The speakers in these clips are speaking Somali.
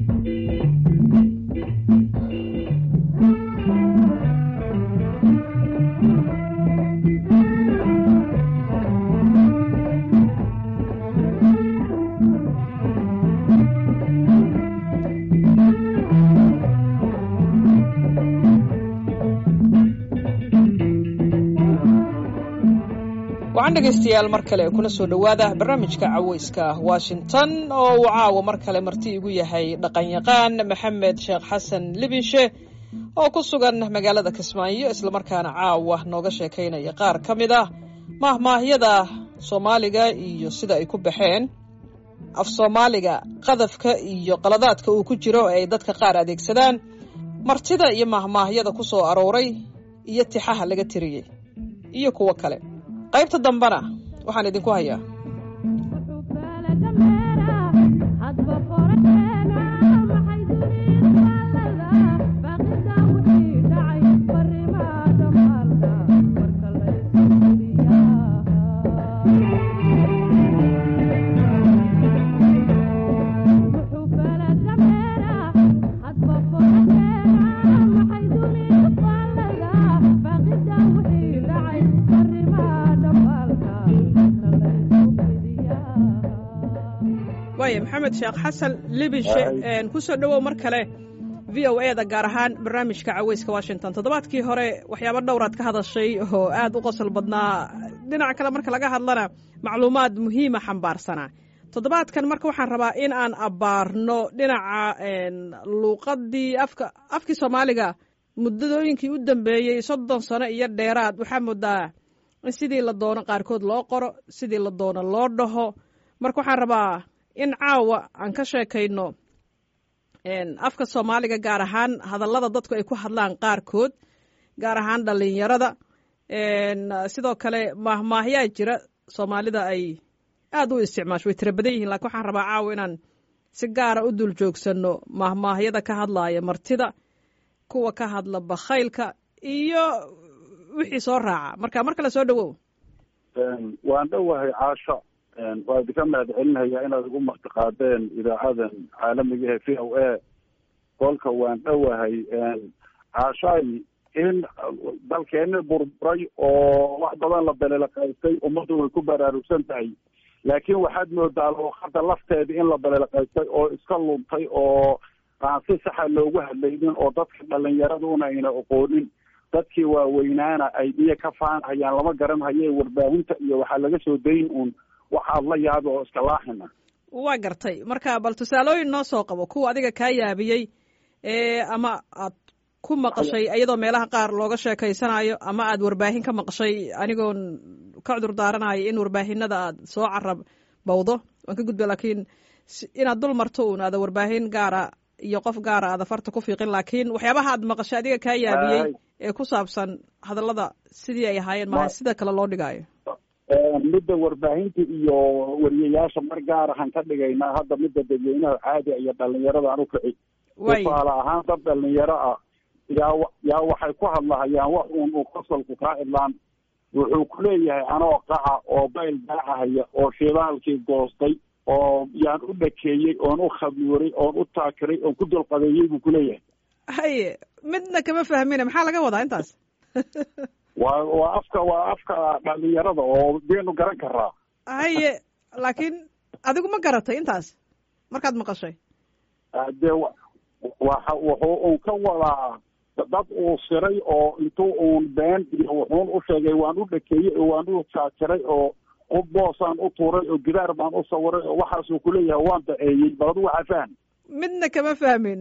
waxaan dhegaystayaal mar kale kuna soo dhowaada barnaamijka caweyska washington oo uu caawa mar kale marti igu yahay dhaqanyaqaan maxamed sheekh xasan libinshe oo ku sugan magaalada kismaayo islamarkaana caawa nooga sheekaynaya qaar ka mid ah maahmaahyada soomaaliga iyo sida ay ku baxeen af soomaaliga qadafka iyo qaladaadka uu ku jiro ee ay dadka qaar adeegsadaan martida iyo maahmaahyada ku soo arooray iyo tixaha laga tiriyey iyo kuwo kale qaybta dambena waxaan idinku hayaa waaya maxamed sheekh xasan libinshe kusoo dhowow mar kale v o e da gaar ahaan barnaamijka caweyska washington toddobaadkii hore waxyaabo dhowraad ka hadashay oo aad u qosol badnaa dhinaca kale marka laga hadlana macluumaad muhiima xambaarsanaa toddobaadkan marka waxaan rabaa in aan abbaarno dhinaca luuqadii afka afkii soomaaliga muddadooyinkii u dambeeyey soddon sano iyo dheeraad waxaa moodaa in sidii la doono qaarkood loo qoro sidii la doono loo dhaho marka waxaan rabaa in caawa aan ka sheekayno afka soomaaliga gaar ahaan hadallada dadku ay ku hadlaan qaarkood gaar ahaan dhalinyarada sidoo kale maahmaahyaa jira soomaalida ay aad u isticmaasho way tira badan yihiin lakin waxaan rabaa caawa inaan si gaara u dul joogsanno maahmaahyada ka hadlaaya martida kuwa ka hadla bakhaylka iyo wixii soo raaca marka mar kale soo dhowow waan dhowahay caasho waa idinka mahad celinaya inaad igu martiqaadeen idaacadan caalamiga ee v o a kolka waan dhowahay caashaay in dalkeeni burburay oo wax badan la belelaqaystay ummaddu way ku baraarugsan tahay laakiin waxaad moodaa luuqada lafteeda in la belelaqaystay oo iska luntay oo aan si saxa loogu hadlaynin oo dadka dhalinyaraduna ayna aqoonin dadkii waaweynaana ay biyo ka faanhayaan lama garan haye warbaahinta iyo waxaa laga soo dayn uun waxaad la yaabi oo iska laaxina waa gartay marka bal tusaalooyin noo soo qabo kuwa adiga kaa yaabiyey ee ama aad ku maqashay iyadoo meelaha qaar looga sheekaysanayo ama aad warbaahin ka maqashay anigoon ka cudur daaranayo in warbaahinada aad soo carab bawdo waan ka gudba laakiin inaad dul marto uun aada warbaahin gaara iyo qof gaara aada farta ku fiiqin laakiin waxyaabaha aad maqashay adiga kaa yaabiyey ee ku saabsan hadallada sidii ay ahaayeen maaha sida kale loo dhigaayo midda warbaahinta iyo wariyayaasha mar gaar ahaan ka dhigaynaa hadda midda dadweynaha caadiga iyo dhalinyarada aan ukici tusaale ahaan dad dhalinyaro ah yaa yaa waxay ku hadlahayaan wax uun uu qosolku kaa idlaan wuxuu kuleeyahay anoo qaca oo bayl daacahaya oo shidaalkii goostay oo yaan u dhakeeyey oon u khabiiray oon u taakiray oon ku dulqadeeyey buu kuleeyahay haye midna kama fahmina maxaa laga wadaa intaas waa waa afka waa afka dhalinyarada oo beenu garan karaa haye laakiin adigu ma garatay intaas markaad maqashay dee waxa wuxuu un ka wadaa dad uu siray oo intuu uun been iyo wuxuun u sheegay waan u dhakeeyey oo waan u jaajiray oo qof boosaan u tuuray oo gidaar baan u sawiray oo waxaasuu kuleeyahay waan daceeyey bal adu waxaa faham midna kama fahmin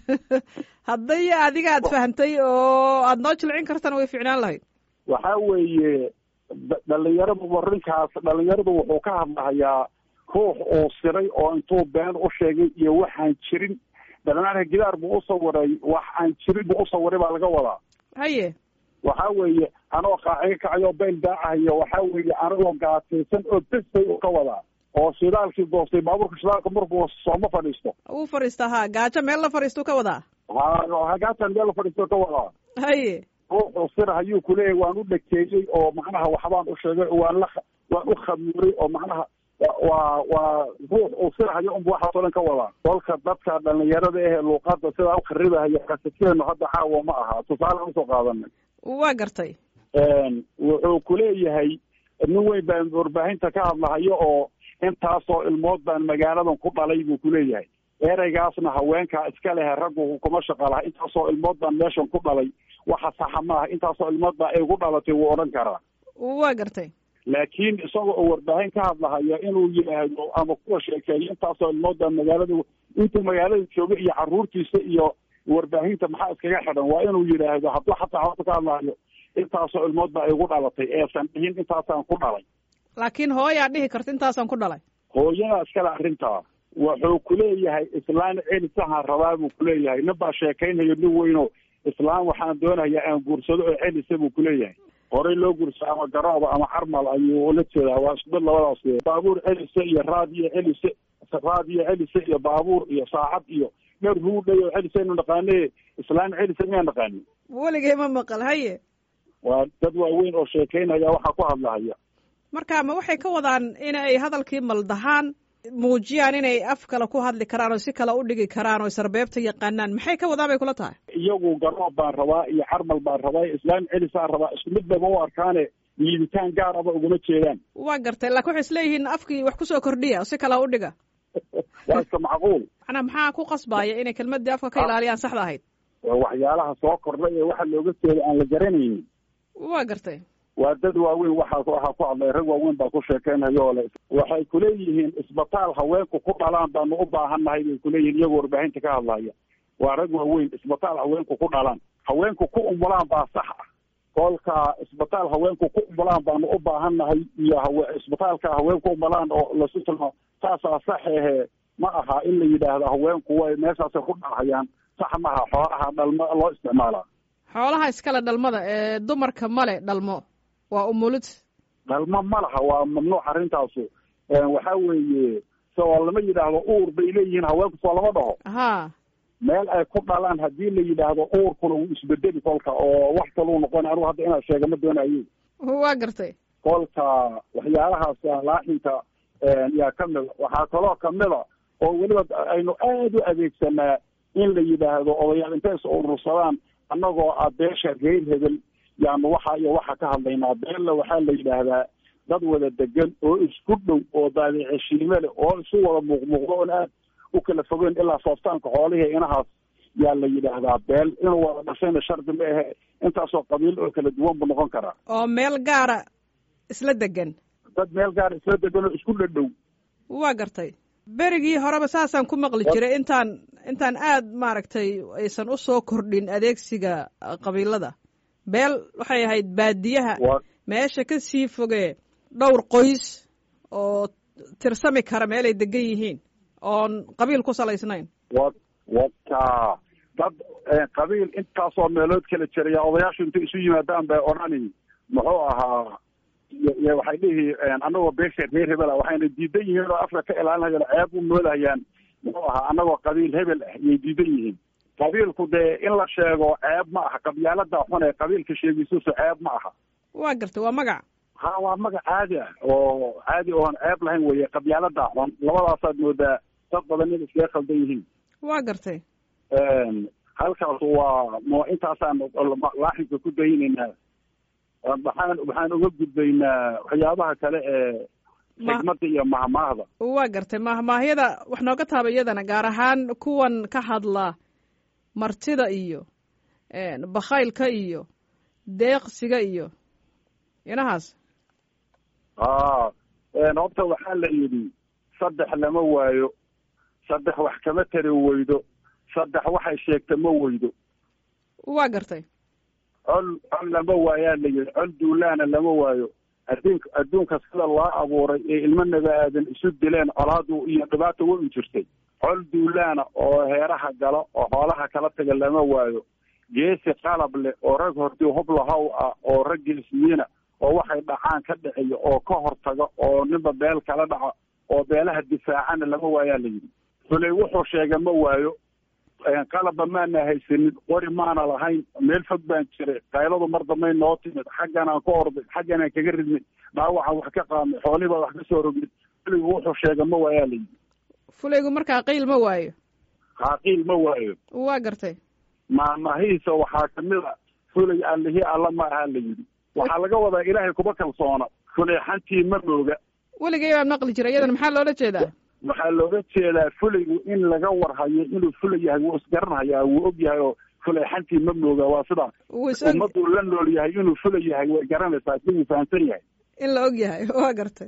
hadday adiga aad fahamtay oo aada noo jilcin kartana way ficnaan lahayd waxa weeye dhalinyaradu warinkaas dhalinyaradu wuxuu ka hadlahayaa ruux uu siray oo intuu been u sheegay iyo waxaan jirin dhalinaanka gidaar buu usawiray wax aan jirin buu usawiray baa laga wadaa haye waxa weeye anoo qaaciga kacayo bayl daacahayo waxa weeye anigoo gaataysan oo bes bay u ka wadaa oo shidaalkii goostay baabuurka shidaalka markuu sooma fadhiisto uu fadhiista ha gaajo meel la fadhiistuu ka wadaa ha hagaatan meel la fadhiisto ka wadaa haye ruuxuu sir hayuu kuleeyahay waan u dhakeeyey oo macnaha waxbaan u sheegay oo waan la waan u khabiiray oo macnaha waa waa ruux uu sirahayo unbu waxaasoo dhan ka wadaa kolka dadka dhalinyarada ehe luuqada sidaa ukharibahayo kasakeenu hadda caawa ma aha tusaale usoo qaadanay waa gartay wuxuu kuleeyahay nin weyn baan warbaahinta ka hadlahayo oo intaasoo ilmood baan magaaladan ku dhalay buu kuleeyahay ereygaasna haweenkaa iska lehe raggu kuma shaqa laha intaasoo ilmood baan meeshan ku dhalay waxa saxa maaha intaasoo ilmood baa igu dhalatay wuu odhan karaa waa gartay laakiin isaga oo warbaahin ka hadlahaya inuu yidhaahdo ama kuwa sheekeeyo intaasoo ilmood baa magaalada intuu magaalada jooga iyo caruurtiisa iyo warbaahinta maxaa iskaga xidhan waa inuu yidhaahdo hadduu xataa horta ka hadlahayo intaasoo ilmood baa igu dhalatay eesan dhihin intaasaan ku dhalay laakiin hooyaa dhihi karta intaasaan ku dhalay hooyadaa iskale arrintaa wuxuu kuleeyahay islaan celisahaan rabaa buu kuleeyahay nin baa sheekaynayo nin weyno islaan waxaan doonayaa aan guursado oo celisa buu kuleeyahay horey loo guursa ama garooba ama carmal ayuu ula jeedaa waa isku mid labadaas baabuur celise iyo raadiyo celise raadiyo celise iyo baabuur iyo saacad iyo dhar ruudhay oo celisaynu naqaane islaan celisa miyaa naqaani weligay ma maqal haye waa dad waaweyn oo sheekaynaya waxaa ku hadlahaya marka ma waxay ka wadaan in ay hadalkii maldahaan muujiyaan inay af kale ku hadli karaan oo si kale u dhigi karaan oo sarbeebta yaqaanaan maxay ka wadaan bay kula tahay iyagu garoob baan rabaa iyo carmal baan rabaa islaam celisaan rabaa isku mid baba u arkaane liibitaan gaar aba uguma jeedaan waa gartay laakin waxay isleeyihiin afkii wax kusoo kordhiya oo si kale u dhiga waa iska macquul macnaa maxaa ku qasbaaya inay kelmadii afka ka ilaaliyaan saxda ahayd waxyaalaha soo kordhay ee waxa looga jeeda aan la garanaynin waa gartay waa dad waaweyn waxaa waxaa ku hadlay rag waaweyn baa ku sheekeynayo ole waxay kuleeyihiin isbitaal haweenku ku dhalaan baanu u baahannahay bay kuleeyihiin iyagoo warbaahinta ka hadlaya waa rag waaweyn isbitaal haweenku ku dhalaan haweenku ku umulaan baa sax ah kolka isbitaal haweenku ku umulaan baanu u baahannahay iyo hawe isbitaalka haweenku umulaan oo lasu tilmaamo saasaa sax ehe ma aha in la yidhaahdo haweenku way meeshaasay ku dhahayaan sax maha xoolaha dhalmo loo isticmaalaa xoolaha iskale dhalmada ee dumarka male dhalmo waa umulid dhalmo ma laha waa mamnuuc arrintaasu waxa weeye soo lama yidhaahdo uur bay leeyihiin haweenku soo lama dhaho ha meel ay ku dhalaan haddii la yidhaahdo uurkuna wuu isbedeli kolka oo wax kaluu noqon anigu hadda inaad sheega ma doonayo waa gartay kolka waxyaalahaas laaxinka yaa kamida waxaa kaloo kamida oo weliba aynu aada u adeegsanaa in la yidhaahdo odayaal intay is urursadaan annagoo ah beesha reer hebel yaanu waxa iyo waxa ka hadlaynaa beella waxaa la yidhaahdaa dad wada degan oo isku dhow oo daadiceshiime leh oo isu wada muuqmuuqdo oon aad u kala fogeyn ilaa sooftaanka xoolihii inahaas yaa la yidhaahdaa beel inuu wada dhashayna shardi ma ahe intaasoo qabiil oo kala duwan buu noqon karaa oo meel gaara isla degan dad meel gaara isla degan oo isku dhadhow waa gartay berigii horeba saasaan ku maqli jiray intaan intaan aad maaragtay aysan u soo kordhin adeegsiga qabiilada beel waxay ahayd baadiyaha meesha ka sii fogee dhowr qoys oo tirsami kara meel ay degan yihiin oon qabiil ku salaysnayn wa wata dad qabiil intaasoo meelood kala jiraya odayaashu intay isu yimaadaan bay odhani muxuu ahaa y waxay dhihi anagoo beesha reer hebel ah waxayna diidan yihiin oo afka ka ilaalinayaan ceeb u moodahayaan muxuu ahaa anagoo qabiil hebel ah yay diidan yihiin qabiilku dee in la sheego ceeb ma aha qabyaalada xun ee qabiilka sheegisuusu ceeb ma aha waa gartay waa magac ha waa magac caadi ah oo caadi oon ceeb lahayn weye qabyaalada xun labadaasaad moodaa dad badan in iskaga khaldan yihiin waa gartay halkaas waa mo intaasaan laaxinka ku daynaynaa waxaan waxaan uga gudbaynaa waxyaabaha kale ee xigmada iyo mahmaahda waa gartay mahmaahyada wax nooga taaba iyadana gaar ahaan kuwan ka hadla martida iyo bakhaylka iyo deeqsiga iyo inahaas a horta waxaa la yidhi saddex lama waayo saddex wax kama tari weydo saddex waxay sheegta ma weydo waa gartay col col lama waayaa la yidhi col duulaana lama waayo adduunka adduunka sida loo abuuray ee ilmo nabi aadan isu dileen colaadu iyo dhibaata way u jirtay col duulaana oo heeraha gala oo xoolaha kala taga lama waayo geesi qalab leh oo rag hortii hublahow ah oo rag geesiyiina oo waxay dhacaan ka dhiciyo oo ka hortaga oo ninba beel kala dhaco oo beelaha difaacana lama waayaa la yidhi fulay wuxuu sheega ma waayo qalabba maana haysanin qori maana lahayn meel fog baan jiray qayladu mar dambay noo timid xagganaan ka orday xagganaan kaga ridnay dhaawacaan wax ka qaadnay xoolihii baa wax ka soo rognay fulaygu wuxuu sheega ma waayaa la yidhi fulaygu markaa qiil ma waayo haaqiil ma waayo waa gartay maamahiisa waxaa kamid a fulay allihii alla ma aha la yidhi waxaa laga wadaa ilaahay kuma kalsoona fuleexantii ma mooga weligay baa maqli jira iyadana maxaa loola jeedaa waxaa looga jeedaa fulaygu in laga warhayo inuu fulay yahay wuu isgaranhayaa wuu og yahay oo fuleexantii ma mooga waa sidaas wuu is og ummaduu la nool yahay inuu fulay yahay way garanaysaa si wuu fahamsan yahay in la og yahay waa gartay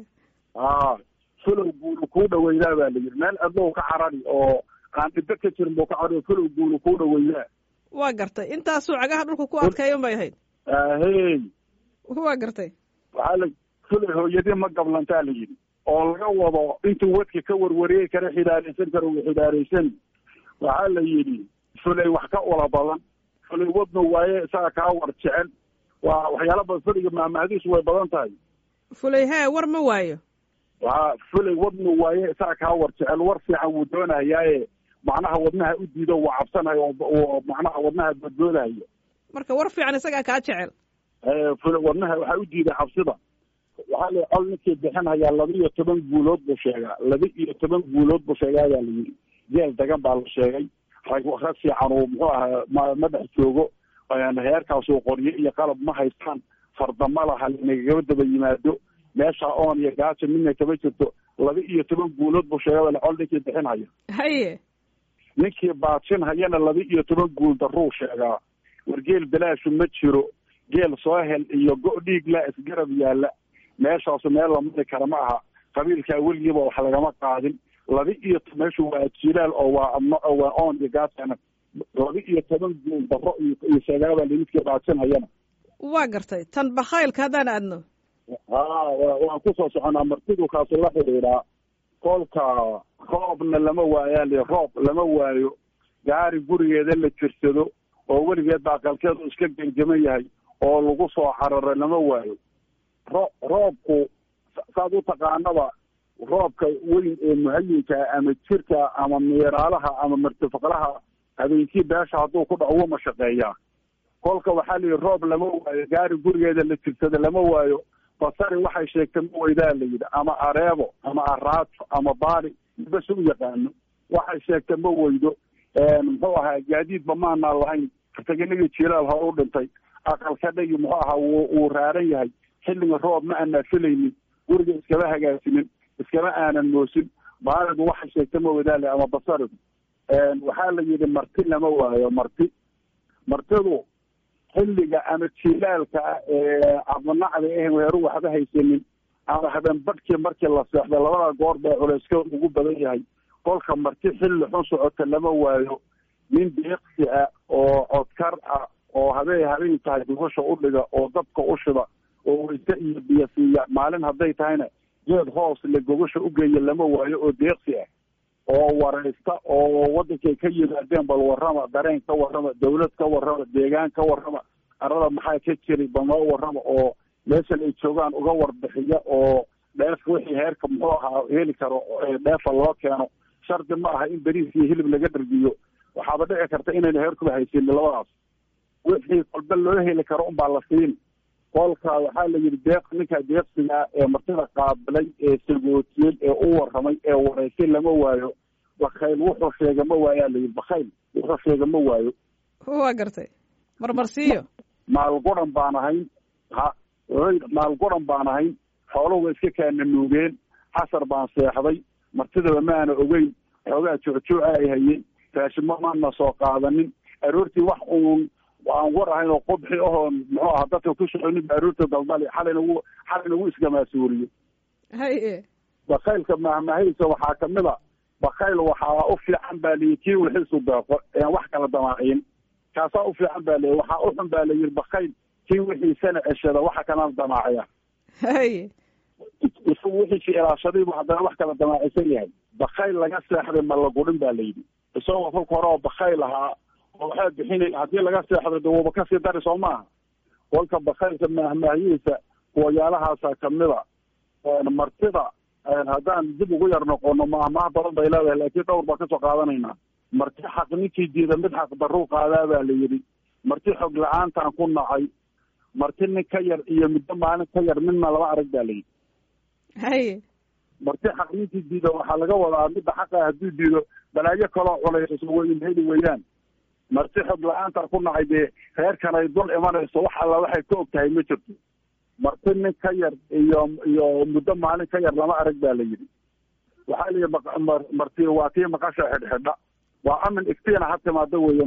a fulow guulu kuu dhaweydaa baa la yidhi meel adlow ka carari oo aan dhibe ka jirin buu ka carari fulow guulu kuu dhaweydaa waa gartay intaasuu cagaha dhulka ku adkeeyan bay ahayd ahey waa gartay waxaa la fulay hooyadii ma gablantaa la yidhi oo laga wado intuu wadka ka warwareegi kara xidaaraysan karo uu xidaaraysan waxaa la yidhi fulay wax ka ula badan fulay wadnu waaye isaga kaa war jecel waa waxyaala badan fuliga maamahadiisu way badan tahay fulay hee war ma waayo waa fulay wadnu waaye isaga kaa war jecel war fiican wuu doonahayaaye macnaha wadnaha u diido wuu cabsanayo oo macnaha wadnaha badboodahayo marka war fiican isagaa kaa jecel fula wadnaha waxaa u diiday cabsida waxaa la col ninkii bixinhayaa laba iyo toban guulood buu sheegaa laba iyo toban guulood buu sheegaa baa la yidhi geel dagan baa la sheegay rag rag fiican uu muxuu ahaa ma ma dhex joogo heerkaasuu qoryo iyo qalab ma haystaan fardama laha nagagaba daba yimaado meesha oon iyo gaajo midna kama jirto laba iyo toban guulood buu sheega baa la col ninkii bixinhaya haye ninkii baajinhayana laba iyo toban guul daruu sheegaa war geel bilaashu ma jiro geel soo hel iyo go- dhiig la isgarab yaalla meeshaasu meel la mari kara ma aha qabiilkaa weligiiba wax lagama qaadin laba iyo meeshu waa jilaal oo waa waa oon iyo gaasana laba iyo toban guul daro iyo sheegaabaa limidkii baajinhayana waa gartay tan bakhaylka haddaan aadno ha waan kusoo soconaa martidu kaasu la xidhiidhaa kolka roobna lama waayaali roob lama waayo gaari gurigeeda la jirsado oo weligeed baa qalkeedu iska genjaman yahay oo lagu soo cararo lama waayo ro roobku saad u taqaanaba roobka weyn ee muhayinka ama jirka ama miiraalaha ama martifaqlaha habeenkii beesha hadduu ku dhaco wuma shaqeeyaa kolka waxaa la yidhi roob lama waayo gaari gurigeeda la jirsado lama waayo basari waxay sheegtay ma weydaa la yidhi ama areebo ama araajo ama baali bas u yaqaano waxay sheegtay ma weydo muxuu ahaa gaadiidba maanaa lahayn taganigii jilaal hore u dhintay aqalka dhagi muxuu ahaa wuu wuu raaran yahay xilliga roob ma aanaa filaynin guriga iskama hagaajinin iskama aanan moosin baalidu waxay sheegtay ma weydaale ama basaridu waxaa la yidhi marti lama waayo marti martidu xilliga ama jilaalka ah ee abnacda ahen weeru waxba haysanin ama habeen badhkii markii la seexdo labada goor baa culeyska ugu badan yahay kolka marti xilli xun socota lama waayo nin deeqsi ah oo codkar ah oo habeen habeen tahay dugasha u dhiga oo dabka u shida oo weyse iyo biyo siiya maalin hadday tahayna geed hoos le gogasha u geeya lama waayo oo deeqsi ah oo waraysta oo wadankay ka yimaadeen bal warrama dareen ka warrama dawlad ka warrama deegaan ka warrama arada maxaa ka jiri bal noo warrama oo meeshan ay joogaan uga warbixiya oo dheefka wixii heerka muxuu ahaa heli karo dheefa loo keeno shardi ma aha in beriis iyo hilib laga dhargiyo waxaaba dhici karta inayna heerkuba haysanin labadaas wixii kolba loo heli karo unbaa la siin kolka waxaa la yidhi deeq ninka deeqsiga ee martida qaabilay ee sagootiyey ee u warramay ee wareysay lama waayo bakayl wuxuu sheega ma waayaa la yidhi bakayl wuxuu sheega ma waayo waa gartay marmarsiiyo maalguran baan ahayn ha maalguran baan ahayn xooluhu iska kaana nuugeen casar baan seexday martidaba ma aana ogeyn xoogaa joocjooca ay hayeen raashimo maana soo qaadanin aroortii wax uun aan war ahayn oo qubxi ahoon muxuu aha dadka ku soconin ba aroorta daldali xalayna wu xalayna wuu isgamaasuuriye haye bakaylka mahmahaysa waxaa kamid a bakayl waxaa u fiican baa layihi kii wixiisu deeqo ean wax kala damaacin kaasaa u fiican baa layihi waxaa u xun baa layidhi bakayl kii wixiisana ceshada waxa kalana damaaciya haye isagu wixiisi ilaashadaybu haddana wax kala damaacisan yahay bakayl laga seexday ma la gudhin ba layidhi isagoo kolka hore oo bakayl ahaa oo waxaa bixinay haddii laga seexdo de wuuba kasii dari soo maaha kolka bakaylka mahmahyihiisa kuwayaalahaasa kamida martida haddaan dib ugu yar noqono mahmaha badan bay leedahay laakiin dhowr baan kasoo qaadanaynaa marti xaq ninkii diida mid xaq daruu qaadaa baa la yidhi marti xog la-aantaan ku nacay marti nin ka yar iyo muddo maalin ka yar midna lama arag baa la yidhi haye marti xaq ninkii diido waxaa laga wadaa midda xaqa hadduu diido balaayo kaloo culaysaso way heli weeyaan marti xog la-aanta ku nacay dee reerkan ay dul imanayso wax alla waxay ka og tahay ma jirto marti nin ka yar iyo iyo muddo maalin ka yar lama arag baa la yidhi waxaa la yidhi marti waa tii maqasha xidhxidha waa amin iftiina ha timaado weeye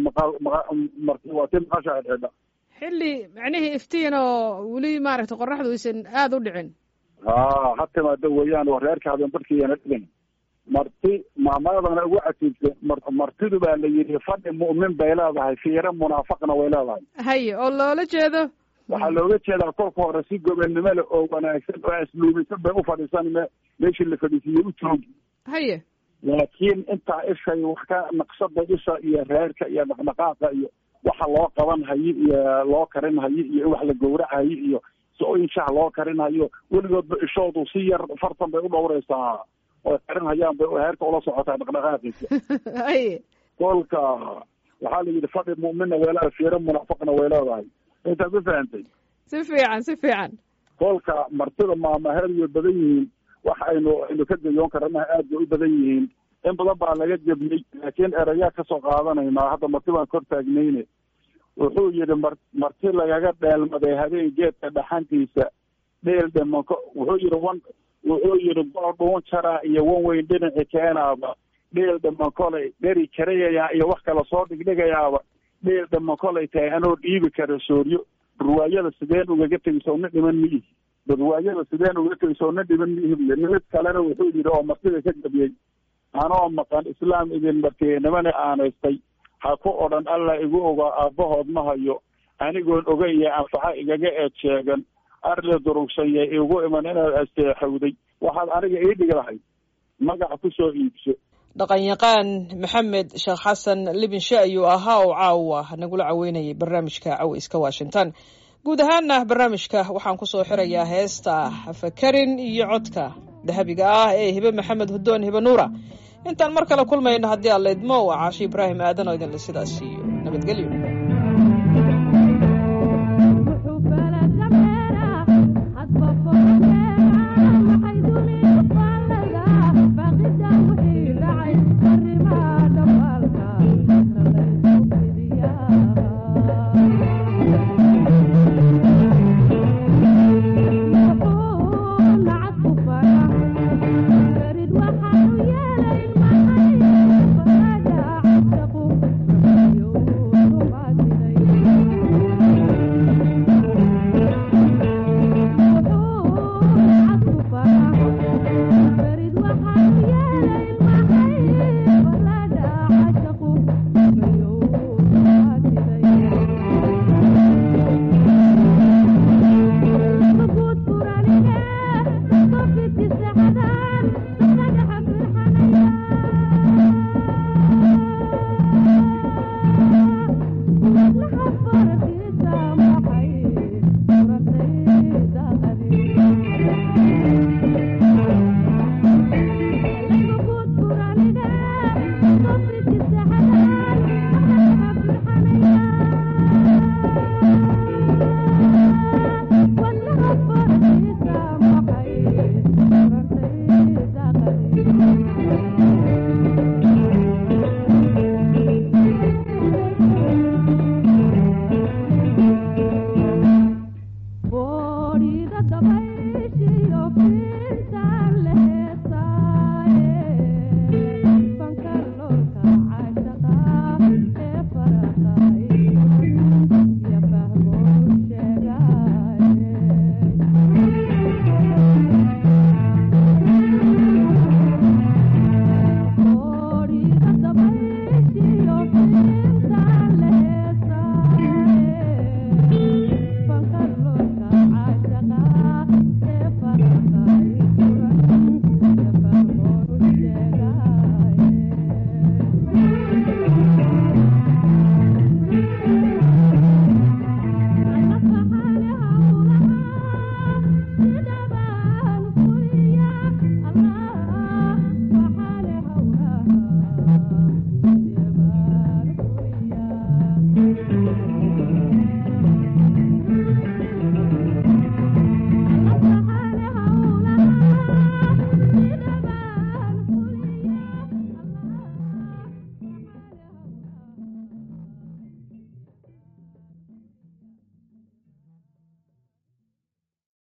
marti waa tii maqasha xidhxidha xilli macnihii iftiin oo weli maaragtay qoraxdu aysan aada u dhicin ha ha timaado weeyaan oo reerka habeen barkiiyana dhigin marti maamaadana ugu casiibsa martidu baa la yidhi fadhi mu'min bay leedahay fiire munaafaqna way leedahay haye oo loola jeedo waxaa looga jeedaa kolka hore si gobonnimo leh oo wanaagsan oo asluubisan bay u fadhiisan me meeshii la fadhiisiiye u joogi haye laakiin intaa ishay wax ka naqshada isha iyo reerka iyo dhaqdhaqaaqa iyo waxa loo qaban hayo iyo loo karin hayo iyo wax la gowracayo iyo so-oyin shah loo karin hayo weligoodba ishoodu si yar fartan bay u dhowraysaa oo karin hayaan bay heerka ula socotaa dhaqdhaqaaqiisa haye kolka waxaa la yidhi fadhi mu'minna way leedahay fiire munaafaqna way leedahay intaad ma fahantay si fiican si fiican kolka martida maamaheed way badan yihiin wax aynu aynu ka gayoon karanaha aad bay u badan yihiin in badan baa laga gebnay laakiin erayaa kasoo qaadanaynaa hadda marti baan kor taagnayne wuxuu yidhi mar marti lagaga dheelmaday habeen geedka dhaxantiisa dheel dhimanko wuxuu yidhi wan wuxuu yidhi goo dhuun jaraa iyo wan weyn dhinaci keenaaba dheel dhiman kolay dheri karayayaa iyo wax kale soo dhigdhigayaaba dheel dhiman kolay tahay anoo dhiibi kara sooryo barwaayada sideen ugaga tegayso nin dhiman miihi barwaayada sideen ugaga tegayso nin dhiman miihi buy nimid kalena wuxuu yidhi oo martida ka gabiyey anoo maqan islaam idin martiyey nimana aanaystay ha ku odhan allah igu ogaa aabbahood ma hayo anigoon ogaya anfaxa igaga eed sheegan arli durugsanya igu iman inaad asteexowday waxaad aniga ii dhigi lahayd magac ku soo iibso dhaqanyaqaan maxamed sheekh xasan libinshe ayuu ahaa oo caawa nagula caweynayay barnaamijka caweyska washington guud ahaana barnaamijka waxaan kusoo xirayaa heesta fakarin iyo codka dahabiga ah ee hibe maxamed hudoon hibe nuura intaan mar kale kulmayno haddii alla idmo waa caashi ibraahim aadan oo idinle sidaas iyo nabadgelyo